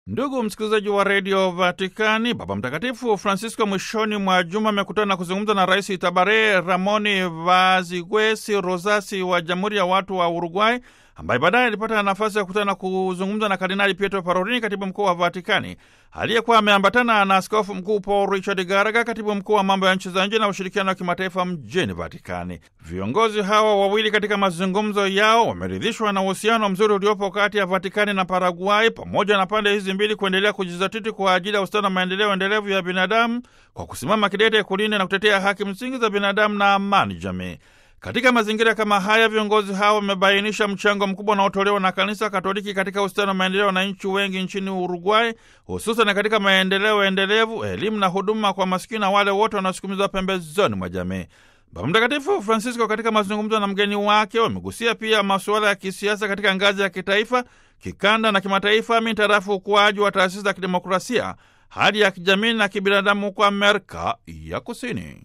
Ndugu msikilizaji wa redio Vatikani, Baba Mtakatifu Francisco mwishoni mwa juma amekutana na kuzungumza na Rais Tabare Ramoni Vazigwesi Rosasi wa Jamhuri ya Watu wa Uruguay, ambaye baadaye alipata nafasi ya kukutana na kuzungumza na Kardinali Pietro Parolini, katibu mkuu wa Vatikani, aliyekuwa ameambatana na askofu mkuu Paul Richard Garaga, katibu mkuu wa mambo ya nchi za nje na ushirikiano wa kimataifa mjini Vatikani. Viongozi hawa wawili katika mazungumzo yao wameridhishwa na uhusiano mzuri uliopo kati ya Vatikani na Paraguay, pamoja na pande hizi mbili kuendelea kujizatiti kwa ajili ya ustawi na maendeleo endelevu ya binadamu kwa kusimama kidete kulinda na kutetea haki msingi za binadamu na amani jamii. Katika mazingira kama haya, viongozi hawa wamebainisha mchango mkubwa unaotolewa na Kanisa Katoliki katika ustawi na maendeleo ya wananchi wengi nchini Uruguay, hususan katika maendeleo endelevu, elimu na huduma kwa masikini na wale wote wanaosukumizwa pembezoni mwa jamii. Baba Mtakatifu Francisco katika mazungumzo na mgeni wake wamegusia pia masuala ya kisiasa katika ngazi ya kitaifa, kikanda na kimataifa, mintarafu ukuaji wa taasisi za kidemokrasia, hali ya kijamii na kibinadamu kwa Amerika ya Kusini.